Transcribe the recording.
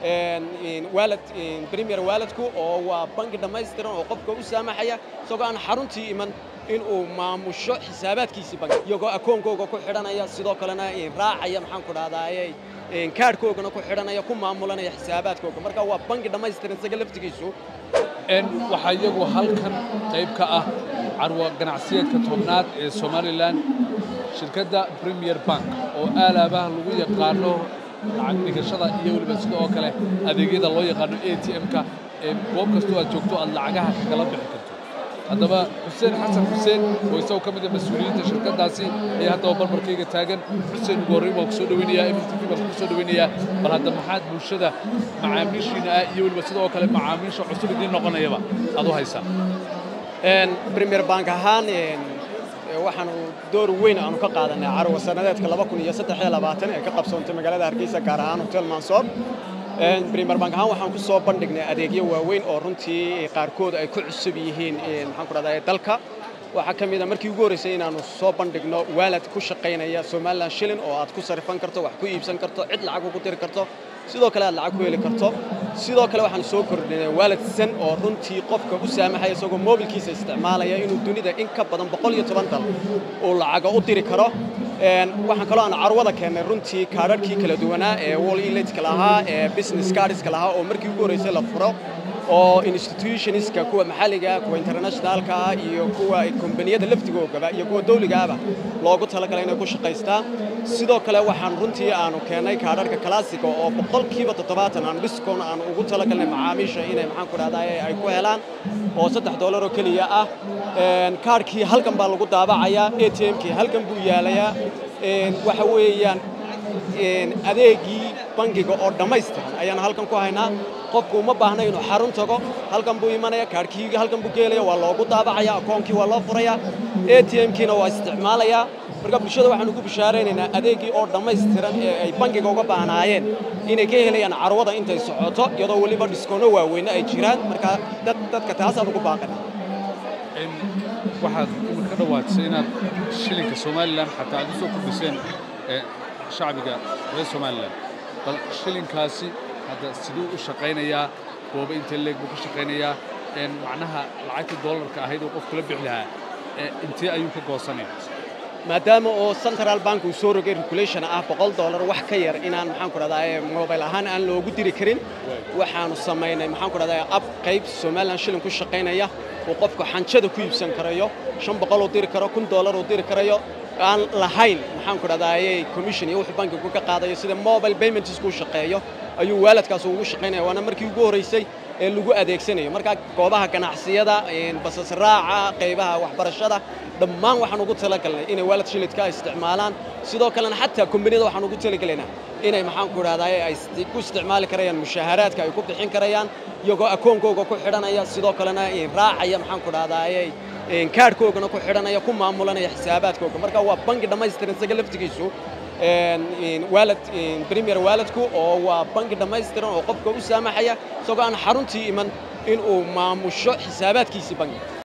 walad premier waladku oo waa bangi dhammaystiran oo qofka u saamaxaya isagoo aan xaruntii iman in uu maamusho xisaabaadkiisii bangi iyagoo akoonkooga ku xidhanaya sidoo kalena raacaya maxaan ku dhahdaayey kaadhkoogana ku xidhanaya ku maamulanaya xisaabaadkooga marka waa bangi dhammaystiran isaga laftigiisu waxaa iyagu halkan qayb ka ah carwa ganacsiyeedka tobnaad ee somalilan shirkadda premier bank oo aalaabaha lagu yaqaano lacag dhigashada iyo weliba sida oo kale adeegyada loo yaqaano a t m-ka ee goob kastoo aad joogto aad lacagaha kagala bixi karto haddaba xuseen xasan xuseen oo isagoo ka mid a mas-uuliyiinta shirkaddaasi ayaa haddaba barbarkayga taagan xuseen ugu horreyn baan kusoo dhaweynayaa m t v baan kusoo dhaweynayaa bal hadda maxaad bulshada macaamiishiina ah iyo weliba sidoo kale macaamiisha cusub idiin noqonayaba aad u haysaa premier bank ahaan waxaanu door weyn aanu ka qaadanay carwa sanadeedka ee ka qabsoontay magaalada hargeysa gaar ahaan hotel mansoor premier bank ahaan waxaan ku soo bandhignay adeegyo waaweyn oo runtii qaarkood ay ku cusub yihiin maxaan ku dhahdaa dalka waxaa ka mid a markii ugu horreysay inaanu soo bandhigno waalad ku shaqaynaya somalilan shilin oo aad ku sarifan karto wax ku iibsan karto cid lacag ugu diri karto sidoo kale aad lacag ku heli karto sidoo kale waxaanu soo kordhinay waalad san oo runtii qofka u saamaxaya isagoo moobilkiisa isticmaalaya inuu dunida in ka badan boqol iyo toban dal uu lacaga u diri karo waxaan kaloo aan carwada keennay runtii kaadharhkii kala duwanaa ee walletska lahaa ee business cardska lahaa oo markii ugu horreysay la furo oo institutionska kuwa maxalliga kuwa internationalka ah iyo kuwa kombaniyada laftigoogaba iyo kuwa dawligaaba loogu talagalay inay ku shaqaystaan sidoo kale waxaan runtii aanu keennay kaadharka classica oo boqolkiiba toddobaatan aan dhiskoon aan ugu talagalnay macaamiisha inay maxaan ku dhahdaa ay ku helaan oo saddex dollar oo keliya ah kaadhkii halkan baa lagu daabacayaa a t m-kii halkan buu yaalayaa waxa weeyaan adeegii bangiga oo dhammaystiran ayaan halkan ku haynaa qofku uma baahna inuu xarun tago halkan buu imanaya kaadhkii halkan buu geelaya waa loogu daabacaya akoonkii waa loo furaya a t m-kiina waa isticmaalayaa marka bulshada waxaan ugu bishaaraynaynaa adeegii oo dhammaystiran ee ay bangiga uga baahnaayeen inay ka helayaan carwada intay socoto iyadoo weliba dhiskoono waaweyne ay jiraan marka dadka taasaan ugu baaqana waxaad imid ka dhawaatisay inaad shilinka somalilan xataa aad u soo kordhiseen shacbiga reer somalilan bal shilinkaasi hadda siduu u shaqaynayaa gooba intee leeg buu ka shaqaynayaa macnaha lacagtii doolarka ahayd oo qofku la bixi lahaa intee ayuu ka goosanaya maadaama oo central bank uu soo rogay regulation ah boqol dollar wax ka yar inaan maxaan ku dhahdaa mobile ahaan aan loogu diri karin waxaanu samaynay maxaan ku dhahdaa ab qayb somaliland shilin ku shaqaynaya uu qofku xanjada ku iibsan karayo shan boqol uu diri karo kun dollar uu diri karayo aan lahayn maxaan ku dhahdaayey commission iyo wuxuu bankigu ka qaadayo sida mobile payments ku shaqeeyo ayuu waaladkaas ugu shaqaynaya waana markii ugu horreysay ee lagu adeegsanayo marka goobaha ganacsiyada basas raaca qaybaha waxbarashada dhammaan waxaan ugu talagalnay inay waalad shilidka isticmaalaan sidoo kalena xataa kombaniyada waxaan ugu talagelaynaa inay maxaan ku dhahdaay ay ku isticmaali karayaan mushaaharaadka ay ku bixin karayaan iyagoo akoonkooga ku xidhanaya sidoo kalena raacaya maxaan ku dhahdaayey kaadhkoogana ku xidhanaya ku maamulanaya xisaabaadkooga marka waa bangi dhammaystiran isaga laftigiisu walad premier waaladku oo waa bangi dhammaystiran oo qofka u saamaxaya isagoo aan xaruntii iman in uu maamusho xisaabaadkiisii bangi